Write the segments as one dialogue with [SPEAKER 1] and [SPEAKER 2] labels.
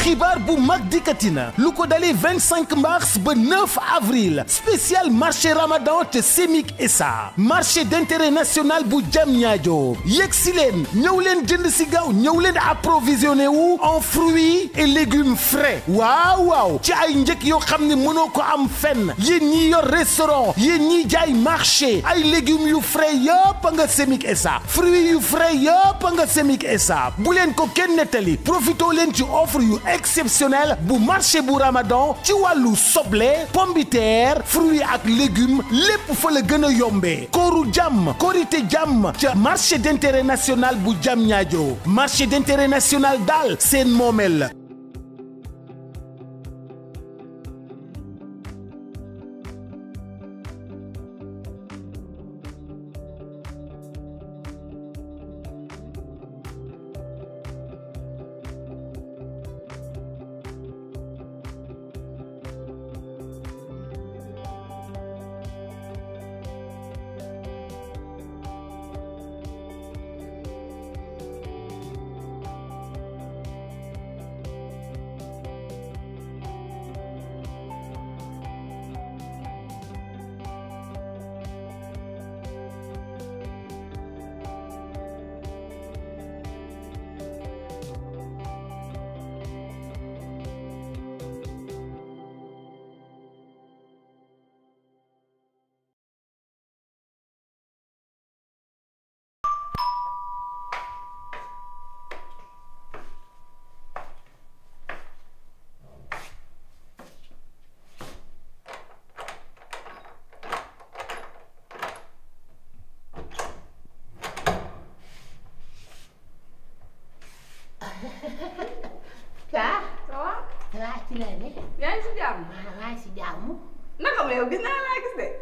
[SPEAKER 1] xibaar bu mag dikkati na lu ko dalee 25 mars ba 9 avril spécial marché ramadan te Semik SA marché d'intérêt national bu Diamniadio yegg si leen ñëw leen jënd si gaaw ñëw leen approvisionné wu en fruits et légumes frais waaw waaw ci ay njëkk yoo xam ne mënoo ko am fenn yéen ñi yor restaurant yéen ñi jaay marché ay légumes yu frais yëpp nga Semik SA fruits yu frais yëpp nga Semik SA bu leen ko kenn nettali profitoo leen ci offre yu exceptionnel bu marché bu Ramadan ci wàllu soble pombiteer fruits ak légumes lépp fa la gën a yombee kooru jàmm korité jàmm ca marché d'intérêt national bu Diamniadio marché d'intérêt national daal seen moomeel la
[SPEAKER 2] Saa.
[SPEAKER 3] ça va.
[SPEAKER 2] ça va ci la ne.
[SPEAKER 3] yaa ngi si jàmm.
[SPEAKER 2] maa maa ngi si jàmm.
[SPEAKER 3] naka ma yow gis naa laa gis de.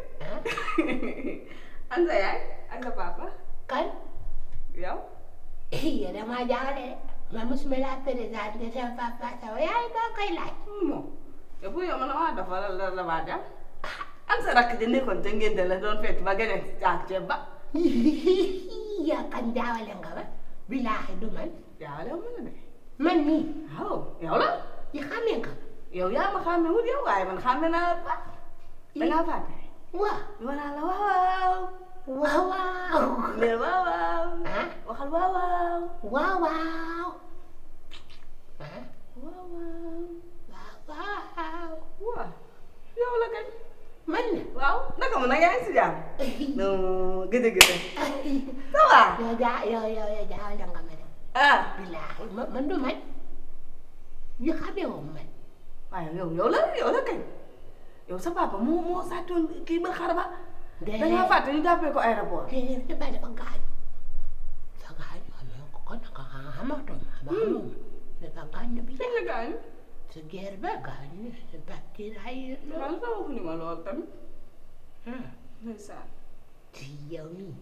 [SPEAKER 3] an sa yaay ak sa papa.
[SPEAKER 2] kan.
[SPEAKER 3] yow.
[SPEAKER 2] yow damaa jaaxle de. man mosuma laa présenté sama papa sama yaay maa koy laaj.
[SPEAKER 3] moom. yow pour yow man maa dafa la la la maa dem. an sa rakk ji nekkoon te ngeen de la doon fekk ba gën a caag ceeb ba.
[SPEAKER 2] yaa kan jaawale nga ma. bilaahi du man.
[SPEAKER 3] jaawale wu ma la de.
[SPEAKER 2] man mii.
[SPEAKER 3] waaw yow la.
[SPEAKER 2] yi xamee nga.
[SPEAKER 3] yow yaa ma xàmme wut yow waaye man xàmme naa la ba. da ngaa fàtte.
[SPEAKER 2] waaw.
[SPEAKER 3] wala la waaw waaw.
[SPEAKER 2] waaw waaw.
[SPEAKER 3] mais waaw waaw.
[SPEAKER 2] ah.
[SPEAKER 3] waxal waaw waaw.
[SPEAKER 2] waaw waaw. ah.
[SPEAKER 3] waaw waaw.
[SPEAKER 2] waaw waaw.
[SPEAKER 3] waaw. yow la kañ.
[SPEAKER 2] man la.
[SPEAKER 3] waaw naka mu nag yaa ngi si jàmm. non gëj a gëj a. ça va.
[SPEAKER 2] yow jaa yow yow yow jaawale nga ma de.
[SPEAKER 3] ah.
[SPEAKER 2] bilaahi man man du man. yi xamee woo man.
[SPEAKER 3] waaye yow yow la yow la kañ. yow sa papa moo moo sàccoon kii ba xar ba. da ngaa fàtte ñu jàppee ko aéroport.
[SPEAKER 2] déedéet dafa dafa gaañu. dafa gaañu xamee ko kon nag xamatoo ma xamatoo ma. dafa gaañu bi
[SPEAKER 3] kañ la gaañu.
[SPEAKER 2] sa guerre ba gaañu sa bactérie ay
[SPEAKER 3] man sa waxu ni ma lool tamit.
[SPEAKER 2] ah
[SPEAKER 3] ndeysaan.
[SPEAKER 2] ci yow nii.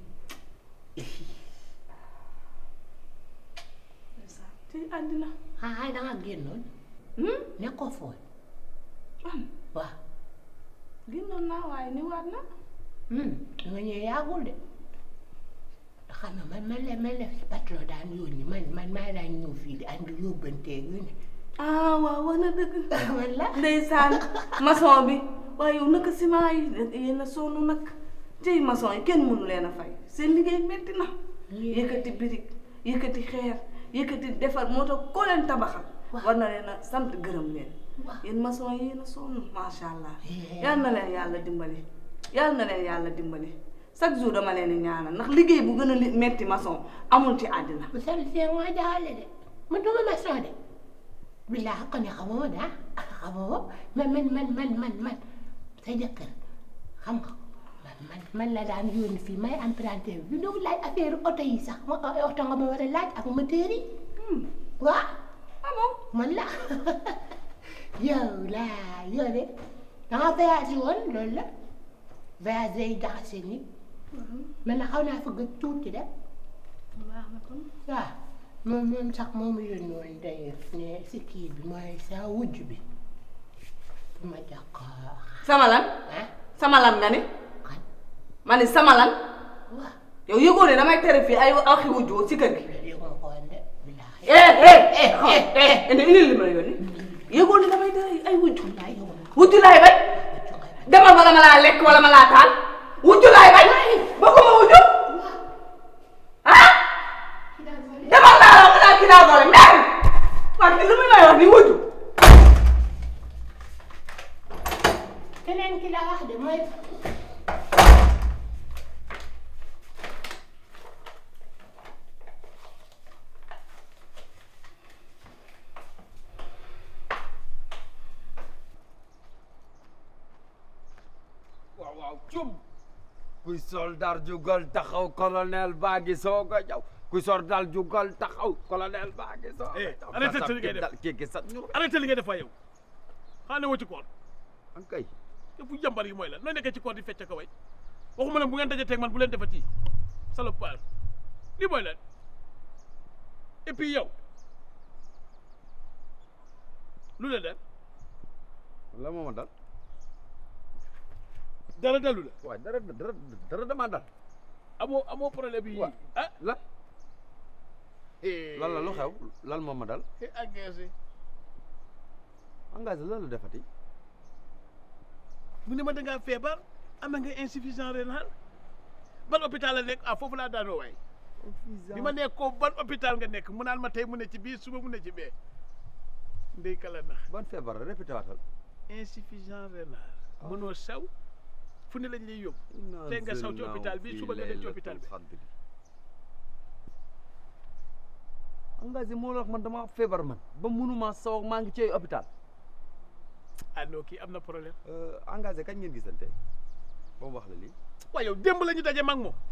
[SPEAKER 3] ndeysaan ci àddina.
[SPEAKER 2] ah da nga génnoon. nekkoo foon.
[SPEAKER 3] man
[SPEAKER 2] waaw.
[SPEAKER 3] génnoon naa waaye ni waat na.
[SPEAKER 2] da nga ñëw yàggul de. xam nga man man la man la patron daan yónni man man maa daan ñëw fii di andi yóbbanteeg yu ne.
[SPEAKER 3] ah waaw wax na dëgg.
[SPEAKER 2] man la.
[SPEAKER 3] ndeysaan maçon bi waaye yow naka ciment yi yéen a sonn nag tey maçon yi kenn mënu leen a fay seen liggéey metti na yëkkati birig yëkkati xeer yëkkati defar moo tax koo leen tabaxal
[SPEAKER 2] Waaw.
[SPEAKER 3] war na leen a sant gërëm leen
[SPEAKER 2] waaw.
[SPEAKER 3] yéen maçon yi yéen a sonn macha allah
[SPEAKER 2] Yeah.
[SPEAKER 3] yal na leen yàlla dimbali yal na leen yàlla dimbali chaque jour dama leen di ñaanal ndax liggéey bu gën a li- metti maçon amul ci àddina
[SPEAKER 2] bu sell see moo jaale de man duma maçon de billaahi ko ne xamoo daa xamoo man man man man man man sa jëkkër xam nga man man man la daan yónni fii may emprunté bi ñëw laaj affaire oto yi sax ma oto nga ma war a laaj ak moteur yi waaw
[SPEAKER 3] ah bon
[SPEAKER 2] man la yow laa yow de da nga voyagé woon loolu la voyage day jaxase nit man na xaw naa fa gëj tuuti de
[SPEAKER 3] baax na kon
[SPEAKER 2] waaw moom moom sax moom yónni woon d'ailleurs ne si kii bi mooy sa wujj bi fu ma jox ko
[SPEAKER 3] sama lan
[SPEAKER 2] ah
[SPEAKER 3] sama lan nga ni
[SPEAKER 2] kan
[SPEAKER 3] ma ni sama lan
[SPEAKER 2] waaw
[SPEAKER 3] yow yëgoo ne damay tere fii ay waxi wujjoo ci kër gi
[SPEAKER 2] loolu yëg ma ko woon de billaahi
[SPEAKER 3] eh eh eh eh indi indil li ma la yónni yëgoo ni damay dara ay wujju
[SPEAKER 2] laay yow nag
[SPEAKER 3] wujju laay bañ
[SPEAKER 2] wujju ngay bañ.
[SPEAKER 3] demal bala ma laa lekk wala ma laa taal wujju laay bañ bëgguma wujju ah demal laa la laa kii daa doole mer waa kii lu muy may wax ni wujju
[SPEAKER 2] keneen ki la wax de mooy
[SPEAKER 4] waaw waaw cum kuy soldaar jugal taxaw colonel baa ngi soog a ñëw kuy soldaar jugal taxaw colonel baa ngi soog a
[SPEAKER 5] Eh,
[SPEAKER 4] ñëw
[SPEAKER 5] arrêté sa li ngay def.
[SPEAKER 4] kii gi sax ñu
[SPEAKER 5] arrêté li ngay def waay yow xanaa ne woo ci koor
[SPEAKER 4] an kay
[SPEAKER 5] te bu jàmbar yi mooy la nooy nekkee ci koor di fecc ko way waxuma ne bu ngeen dajee teg man bu leen defati salopard lii mooy lan et puis yow lu la dal
[SPEAKER 4] la moo ma dal
[SPEAKER 5] dara dalu la
[SPEAKER 4] waaye dara dara dara dama dal
[SPEAKER 5] amoo amoo problème yi
[SPEAKER 4] Wa-
[SPEAKER 5] ah
[SPEAKER 4] la lan la lu xew lan moo ma dal
[SPEAKER 5] eh engagé
[SPEAKER 4] engagé lan la defati
[SPEAKER 5] mu ne ma da ngaa feebar am nga insuffisant rénal ban hôpital la nekk ah foofu laa daanoo waay bi ma nekk ko ban hôpital nga nekk mu naan ma tey mu ne ci bii suba mu ne ci bee ndey kala na
[SPEAKER 4] ban feebar la répété waatal
[SPEAKER 5] insuffisant rénal mënoo saw fu ne lañ lay yóbbu tey nga saw ci hôpital bi suba nga dem ci hôpital bi
[SPEAKER 4] engagé moo la wax man dama feebar man ba mënuma saw maa ngi ci hôpital
[SPEAKER 5] ah non kii am na problème
[SPEAKER 4] engagé kañ ngeen gisante ba mu wax la lii
[SPEAKER 5] waaye yow démb la ñu daje mag moom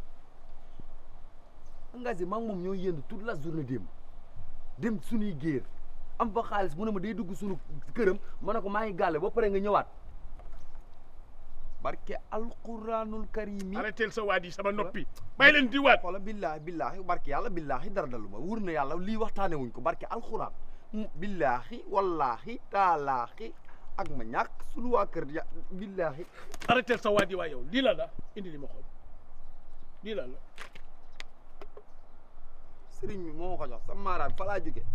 [SPEAKER 4] engagé maa ngi moom ñoo yënd toute la journée démb dem suñuy géer am fa xaalis mu ne ma day dugg suñu këram ma ne ko maa ngi gàlle ba pare nga ñëwaat barke alquranul karim yi
[SPEAKER 5] arrêtel sa waat yi sama noppi bàyyi leen di waat
[SPEAKER 4] xoola billaahi billaahi barke yàlla billaahi dara dalu ma wur na yàlla lii waxtaane wuñ ko barke alquran mu billaahi wallaahi taalaahi ak ma ñàkk suñu waa kër ya billaahi
[SPEAKER 5] arrêtel sa waat yi waa yow lii la la indi li ma xool lii la la
[SPEAKER 4] sëriñ bi moo ma ko jox sa maaraam fa laa jóge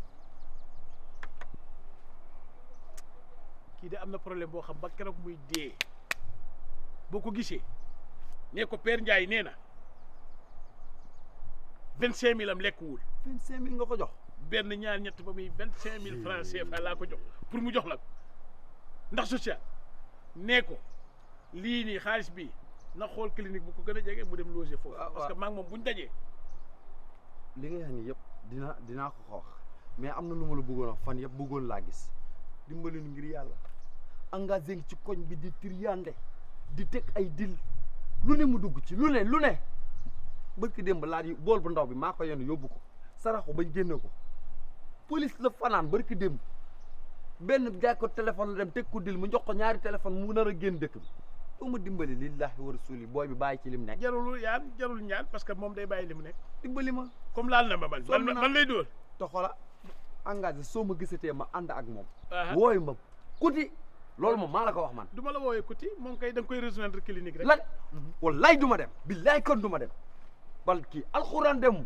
[SPEAKER 5] kii de am na problème boo xam ba keroog muy dee boo ko gisee nee ko Père Ndiaye nee na vingt cinq mille am lekkuwul
[SPEAKER 4] vingt cinq mille nga ko jox
[SPEAKER 5] benn ñaar ñett ba muy vingt cinq mille francs CFA laa ko jox pour mu jox la ko ndax social nee ko lii nii xaalis bi na xool clinique bu ko gën a jege mu dem loger foofu
[SPEAKER 4] waaw,
[SPEAKER 5] parce que
[SPEAKER 4] waaw.
[SPEAKER 5] maa ngi moom bu ñu dajee
[SPEAKER 4] li nga wax ni yëpp dina dinaa ko ko wax mais am na lu ma la bëggoon wax fan yëpp bëggoon laa gis dimbali nu ngir yàlla engagé ngi ci koñ bi di triyande di teg ay dil lu ne mu dugg ci lu ne lu ne barki démb laa yi bool bu ndaw bi maa ko yenn yóbbu ko saraxu bañ génne ko police la fanaan barki démb benn jaay ko téléphone la dem teg ko dil mu jox ko ñaari téléphone mu nar a génn dëkk bi doo ma dimbali lillahi wa rasuli booy bi bàyyi ci lim nekk
[SPEAKER 5] jarul yaan jarul ñaan parce que moom day bàyyi li mu nekk
[SPEAKER 4] dimbali ma
[SPEAKER 5] comme laal na ma man
[SPEAKER 4] Sonn
[SPEAKER 5] man
[SPEAKER 4] naa.
[SPEAKER 5] man lay dóor
[SPEAKER 4] te xoola engagé soo ma gisatee ma ànd ak moom
[SPEAKER 5] Aha.
[SPEAKER 4] wooyu ma kuti loolu moom maa la ko wax man
[SPEAKER 5] du ma la woowee kuti moom kay da nga koy rejoindre clinique rek
[SPEAKER 4] lan wallaay du ma dem billaay kon du ma dem bal kii alxuraan dem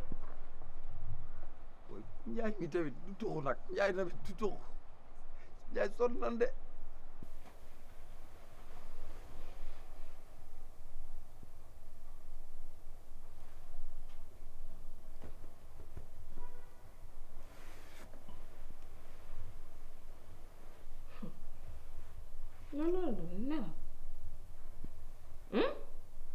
[SPEAKER 4] ooy njaay mi tamit du tuxu nag njaay tamit du tuxu njaay sonn nan de
[SPEAKER 3] non non du nelaw hum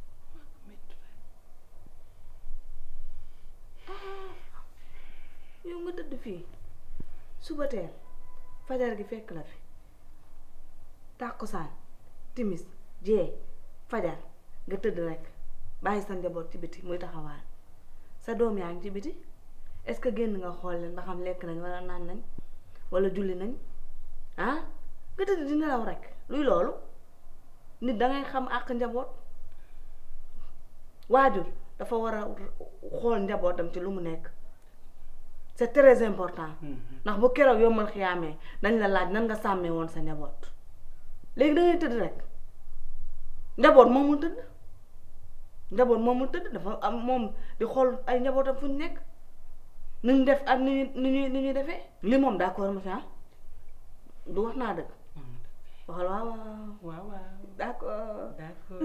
[SPEAKER 3] ah yow nga tëdd fii suba teel fajar gi fekk la fi tàkkusaan timis jee fajar nga tëdd rek bàyyi sa njaboot ci biti muy taxawaan sa doom yaa ngi ci biti est-ce que génn nga xool leen ba xam lekk nañ wala naan nañ wala julli nañ ah nga tëdd di nelaw rek luy loolu nit dangay xam àq njaboot waajur dafa war a xool njabootam ci lu mu nekk c'est très important ndax bu keroog yombal xiyaamee dañ la laaj nan nga sàmmee woon sa njaboot léegi da ngay tëdd rek njaboot moomul tëdd njaboot moomul tëdd dafa am moom di xool ay njabootam fu ñu nekk nu ñu def ak ni ñuy ni ñuy ni ñuy defee li moom d'accord ma fi ah du wax naa dëgg waxal waaw waaw
[SPEAKER 2] waaw waaw
[SPEAKER 3] d'accord
[SPEAKER 2] d'accord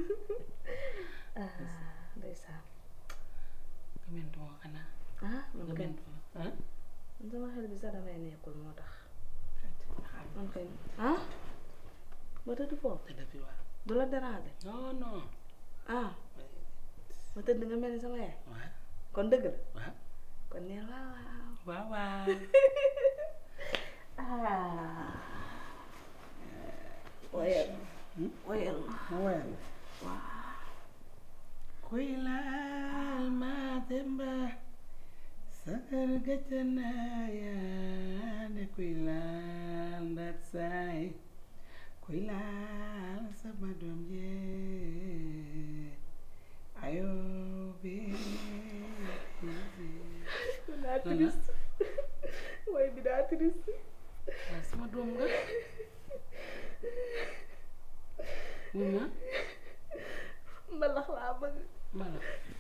[SPEAKER 3] ah ndeysaan
[SPEAKER 2] gëmentuma xanaa
[SPEAKER 3] ah man kay
[SPEAKER 2] gëmentuma ah
[SPEAKER 3] man sama xel bi sax damay nekkul moo tax man kay ah ba tëdd foofu
[SPEAKER 2] te depuis waaw
[SPEAKER 3] du la déranger
[SPEAKER 2] non non
[SPEAKER 3] ah ba tëdd nga mel ni sama yaay
[SPEAKER 2] waaw
[SPEAKER 3] kon dëgg la
[SPEAKER 2] waaw
[SPEAKER 3] kon neel waaw waaw
[SPEAKER 2] waaw waaw
[SPEAKER 3] ah woyal woyal ma
[SPEAKER 2] woyal kuy laal ma demba sagar gajanaaya ne kuy laal ndat saay kuy laal sama doom jee ayo be
[SPEAKER 3] daa triste woy bi daa triste
[SPEAKER 2] sama doom nga wuy ma
[SPEAKER 3] mbalax laa bëgg
[SPEAKER 2] mbala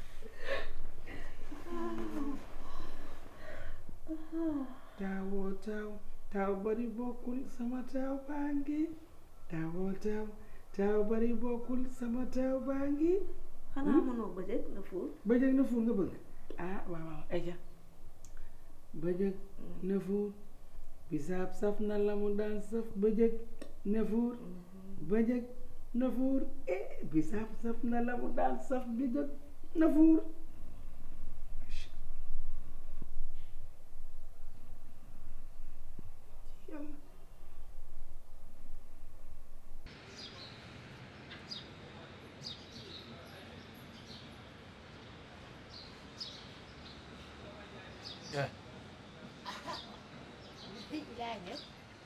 [SPEAKER 2] taawoo taaw taaw bari bokkul sama taaw baa ngi taawoo taaw taaw bari bokkul sama taaw baa ngi
[SPEAKER 3] xanaa mënoo bëjëg nga fuul
[SPEAKER 2] bëjëg na fuur nga bëgg ah waaw waaw ayca bëjëg na fuur bisaab saf na la mu daan saf bëjëg na fuur bëjëg na fuur eh bisaab saf na la mu daan saf bëjëg na fuur léegi laa ñëw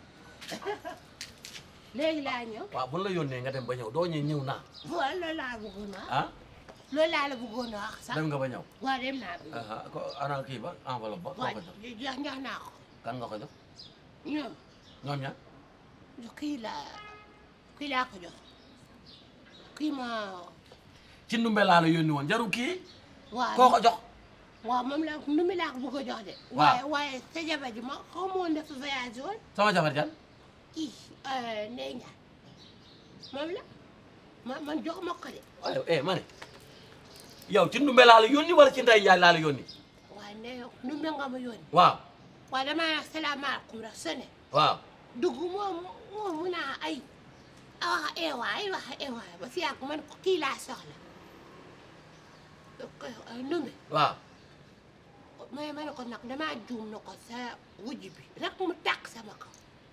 [SPEAKER 2] léegi laa ñëw
[SPEAKER 6] waaw bu la yónnee nga dem ba ñëw doo ñëw ñëw naa
[SPEAKER 2] waaw loolu laa bëggoon a wax
[SPEAKER 6] ah
[SPEAKER 2] loolu laa la bëggoon a wax sax
[SPEAKER 6] dem nga ba ñëw
[SPEAKER 2] waaw dem naa bi
[SPEAKER 6] ah ko ana kii ba enveloppe ba koo
[SPEAKER 2] waaw
[SPEAKER 6] ko jox
[SPEAKER 2] jox jox naa ko
[SPEAKER 6] kan nga ko jox
[SPEAKER 2] ñoom
[SPEAKER 6] ñoom ña
[SPEAKER 2] kii laa kii laa ko jox kii ma
[SPEAKER 6] ci ndumbe laa la yónni woon jaru kii
[SPEAKER 2] waaw
[SPEAKER 6] koo ko jox
[SPEAKER 2] waaw moom la nu mi laa ko bëgg a jox de
[SPEAKER 6] Waaw.
[SPEAKER 2] waaye waaye sa jabar ji ma xaw ma woon dafa voyage woon
[SPEAKER 6] sama jabar jan
[SPEAKER 2] kii Ndeye Ndiaye moom la ma man jox ma ko de
[SPEAKER 6] waaye eh ma ne yow ci ndumbe laa la yónni wala ci nday njaay laa la yónni
[SPEAKER 2] waaye ne nu mi nga ma yónni
[SPEAKER 6] waaw
[SPEAKER 2] waaye damaa wax salaamaaleykum rek sone
[SPEAKER 6] waaw
[SPEAKER 2] dugg moom moom mu naa ay a wax eewaay wax eewaay ba si yàgg man ko kii laa soxla numbe
[SPEAKER 6] waaw
[SPEAKER 2] mais ma ne ko nag damaa juum na ko sa wujj bi rek mu tàkk sama kaw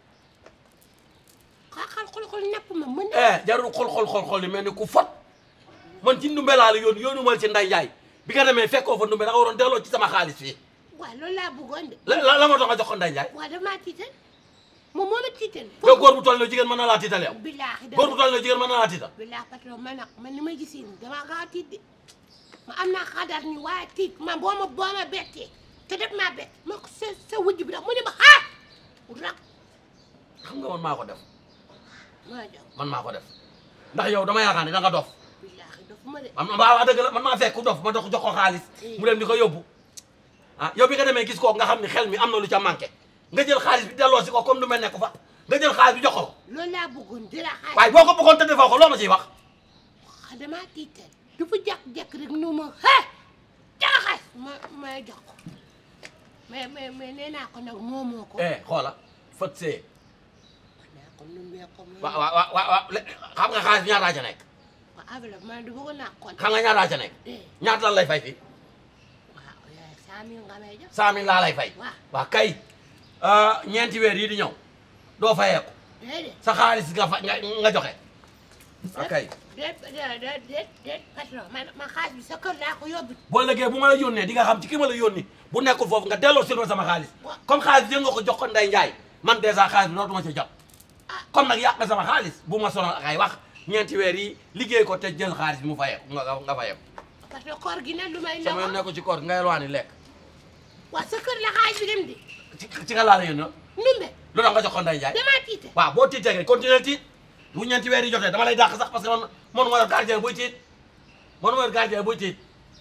[SPEAKER 2] xaaxal xol-xol napp ma mën na
[SPEAKER 6] eh jarul xol xol xol xol li mel ni ku fot man ci ndumbe laa la yónni yónni mal ci nday njaay bi nga demee fekkoo fa ndumbe da nga waroon delloo ci sama xaalis fii
[SPEAKER 2] waaw loolu laa bëggoon de
[SPEAKER 6] la la la moo tax nga jox ko nday njaay
[SPEAKER 2] waaw damaa tiital moom moo ma tiital
[SPEAKER 6] yow góor bu toll ne jigéen mën na laa tiital yow
[SPEAKER 2] billaahi
[SPEAKER 6] góor bu toll ne jigéen mën na laa tiital
[SPEAKER 2] billaahi patron man nag man ni ma gisee nii damaa gaaw a tiit de ma am naa xadar ni waaye tiit man boo ma boo ma bettee te def maa bett ma ko sa sa wujj bi nag mu ne ma ah rak
[SPEAKER 6] xam nga man maa ko def
[SPEAKER 2] ma jox
[SPEAKER 6] man maa ko def ndax yow dama yaakaar ne da nga dof
[SPEAKER 2] billaahi dafa ma de
[SPEAKER 6] man waaw wax dëgg la man maa fekk ku dof ma dox jox ko xaalis mu dem di ko yóbbu ah yow bi nga demee gis ko nga xam ni xel mi am na lu ca manqué nga jël xaalis bi delloo si ko comme du mel nekk fa nga jël xaalis bi jox ko
[SPEAKER 2] loolu laa bëggoon di la xaar
[SPEAKER 6] waaye boo ko bëggoon te defoo ko loo ma ciy wax
[SPEAKER 2] ah damaa tiital dafa jàkk-jàkk rek nu ma ah jaxas ma ma jox ko mais mais mais nee naa ko nag moomoo ko.
[SPEAKER 6] eh xoola fët see
[SPEAKER 2] nee ko nu mu ko moom.
[SPEAKER 6] waaw waaw waaw waaw le- xam nga xaalis bi ñaataa ca nekk
[SPEAKER 2] waaw enveloppe man du bëgg naa ko.
[SPEAKER 6] xam nga ñaataa ca nekk
[SPEAKER 2] eh
[SPEAKER 6] ñaata lan lay fay fii
[SPEAKER 2] waaw yaay cent mille nga may jox.
[SPEAKER 6] cent mille laa lay fay
[SPEAKER 2] waaw
[SPEAKER 6] waaw kay ah, ñeenti weer yi di ñëw doo fayeeku
[SPEAKER 2] déedéet.
[SPEAKER 6] sa xaalis nga fa nga nga joxe ok
[SPEAKER 2] déet déet déet déet déet patron man man xaalis bi sa kër laa ko yóbbu.
[SPEAKER 6] boo lëggee bu ma la yónnee di nga xam ci ki ma la yónni bu nekkul foofu nga delloo silma sama xaalis
[SPEAKER 2] Waaw.
[SPEAKER 6] comme xaalis bi nga ko jox ko Ndeye Ndiaye man dèjà xaalis bi dootuma ci jot
[SPEAKER 2] ah
[SPEAKER 6] comme nag yàq nga sama xaalis bu ma sonal ak ay wax ñeenti weer yi liggéey ko te jël xaalis bi mu fayeeku nga nga fayeeku
[SPEAKER 2] parce que koor gi nag lu may
[SPEAKER 6] sama yoon
[SPEAKER 2] ndawal.
[SPEAKER 6] nekku ci koor nga yelwaani lekk
[SPEAKER 2] waaw sa kër la xaalis bi dem di.
[SPEAKER 6] ci ci nga laa la yónni
[SPEAKER 2] numbe
[SPEAKER 6] lu tax nga jox ko Ndeye Ndiaye
[SPEAKER 2] damaa tiite.
[SPEAKER 6] waaw boo tiitee rek continuer tiit bu ñeenti weer yi jotee dama lay dàq sax parce que man man ma yor gardien buy tiit man ma yor gardien buy tiit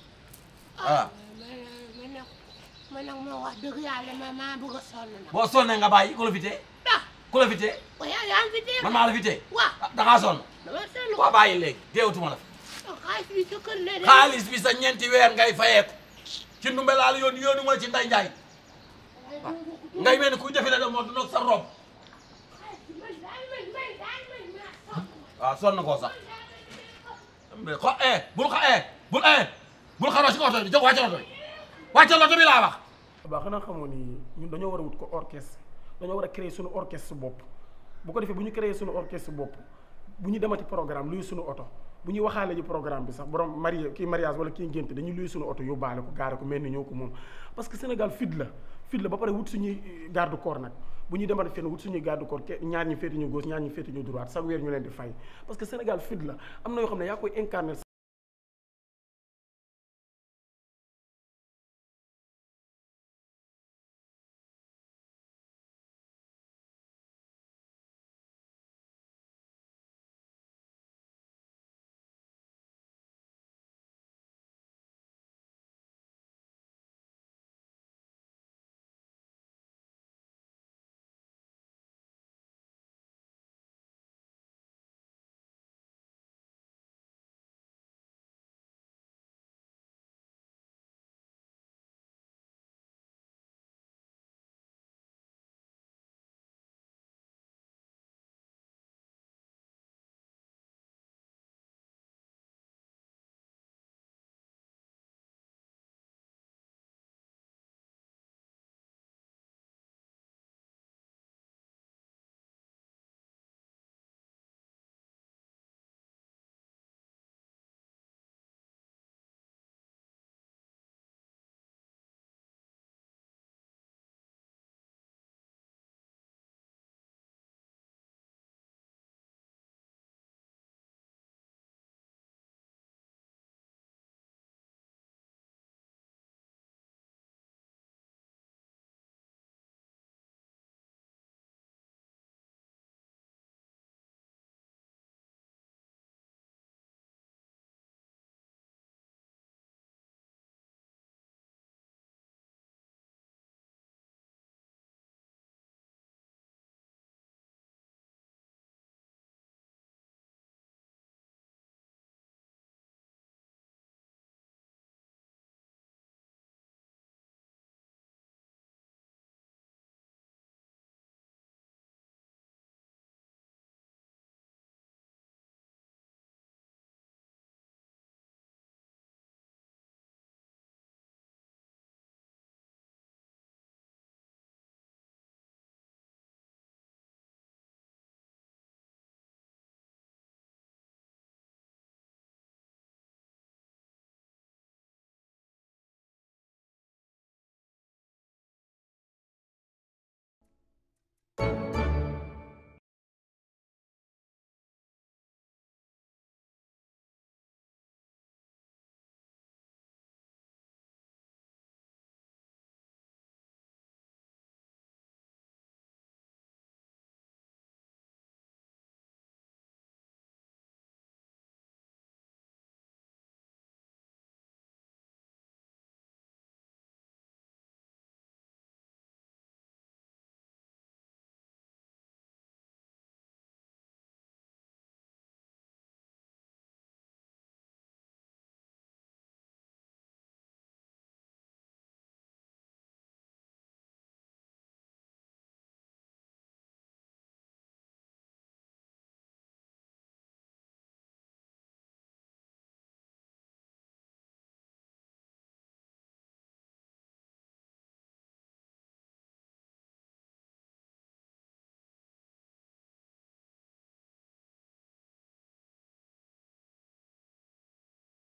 [SPEAKER 2] ah man man nag man nag moo wax dëgg yàlla ma maa bëgg a sonn nag.
[SPEAKER 6] boo sonnee nga bàyyi ko la fi tee
[SPEAKER 2] ah
[SPEAKER 6] ku la fi tee
[SPEAKER 2] waaye yaa yaa ngi fi dee
[SPEAKER 6] man maa la fi tee
[SPEAKER 2] waaw
[SPEAKER 6] ah da ngaa sonn
[SPEAKER 2] dama seetlu
[SPEAKER 6] waa bàyyi léegi teewutuma la fi
[SPEAKER 2] xaalis bi sa kër ne de
[SPEAKER 6] xaalis bi sa ñeenti weer ngay fayeeku ci ndumbe laa la yoon yoonu ma ci nday njaay ngay mel ni kuy defi la de moo du sa rob waaw sonn koo sax xo eh bul xa eh bul eh bul xaroo ci oto bi jóg wàccal oto bi wàccal oto bi laa wax
[SPEAKER 7] ba xanaa xamoo ni ñun dañoo war a wut ko orchestre dañoo war a créer suñu orchestre bopp bu ko defee bu ñu créer suñu orchestre bopp bu ñu demati programme luy suñu oto bu ñuy waxaale ji programme bi sax borom marié kii mariage wala kii ngénte dañuy luy suñu oto yóbbaale ko gaare ko mel ni ñoo ko moom parce que Sénégal fit la fit la ba pare wut suñuy garde corps nag bu ñuy demati fenn wut suñuy garde corps ke ñaar ñi féete ñu gauche ñaar ñi féete ñu droite chaque weer ñu leen di fay parce que Sénégal fit la am na yoo xam ne yaa koy incarner